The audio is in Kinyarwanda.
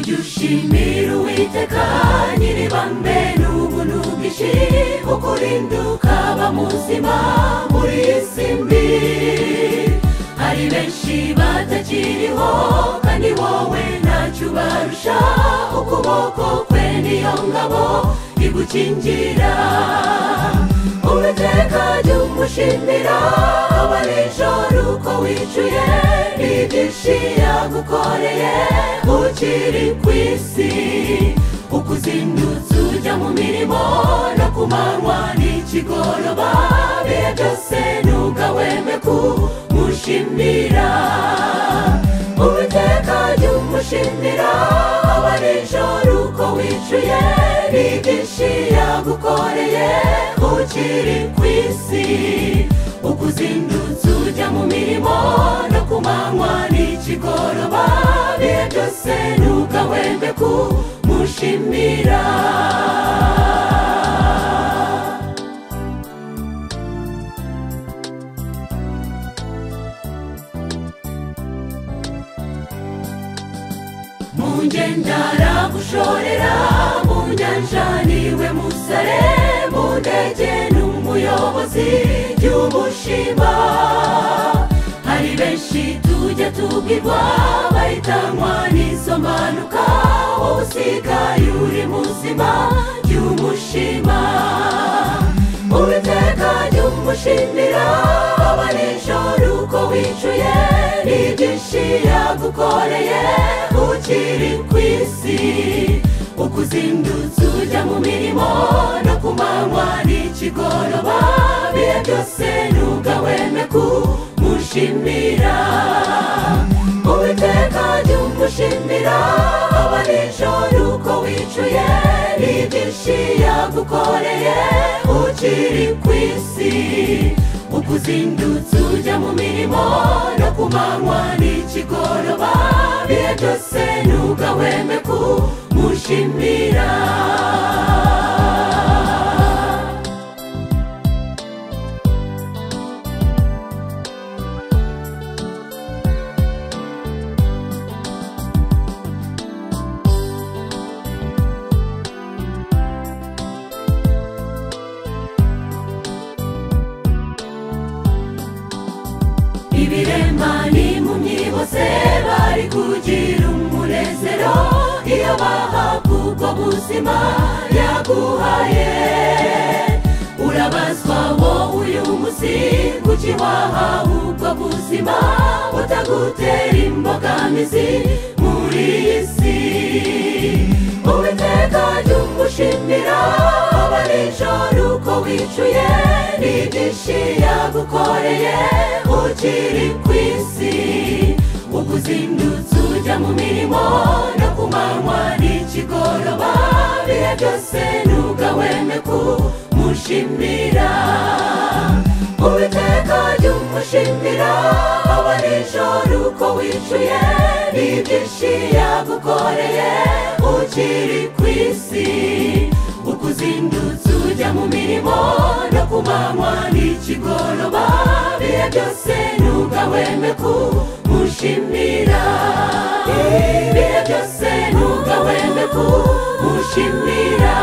dushimira uwiteka nyiribambe n'ubuntu bwinshi ukurinduka bamuzima muri iyi si mbi hari benshi batakiriho kandi wowe ntacyo ubarusha ukuboko kwe niyo ngabo igukingira uwiteka jya umushimira aba nijoro uko wicuye n'ibyinshi yagukoreye ukiri ku isi uko uzindutse ujya mu mirimo no ku manywa n'ikigoroba bihe byose ntugahweme kumushimira uwiteka jya umushimira aba nijoro uko wicuye n'ibyinshi yagukoreye ukiri ku isi uko uzindutse ujya mu mirimo no ku manywa n'ikigoroba bihe byose ntugahwembe kumushimira mu ngendo aragushorera mu nyanja niwe musare mu ndege n'umuyobozi y'umushima hari benshi tujya tubwirwa bahitanwa n'izo mpanuka wowe usigaye uri muzima y'umushima uwiteka jya umushimira aba nijoro uko wicuye n'ibyinshi yagukoreye ukiri ku isi uko uzindutse ujya mu mirimo no ku manywa n'ikigoroba bihe byose ntugahweme kumushimira uwiteka jya umushimira aba nijoro uko wicuye n'ibyinshi yagukoreye ukiri ku isi uko uzindutse ujya mu mirimo no ku manywa n'ikigoroba bihe byose ntugahweme kumushimira ibiremani mu myibose bari kugira umunezero iyo bahabwa ubwo buzima yaguhaye urabazwa wowe uyu munsi kuki wahawe ubwo buzima butagutera imbogamizi muri iyi si uwiteka jya umushimira aba nijoro uko wicuye n'ibyinshi yagukoreye ukiri ku isi uko uzindutse ujya mu mirimo no ku manywa n'ikigoroba bihe byose ntugahweme kumushimira uwiteka jya umushimira aba nijoro uko wicuye n'ibyinshi yagukoreye ukiri ku isi uko uzindutse ujya mu mirimo no ku manywa n'ikigoroba bihe byose ntugahweme kumushimira ibihe byose ntugahweme kumushimira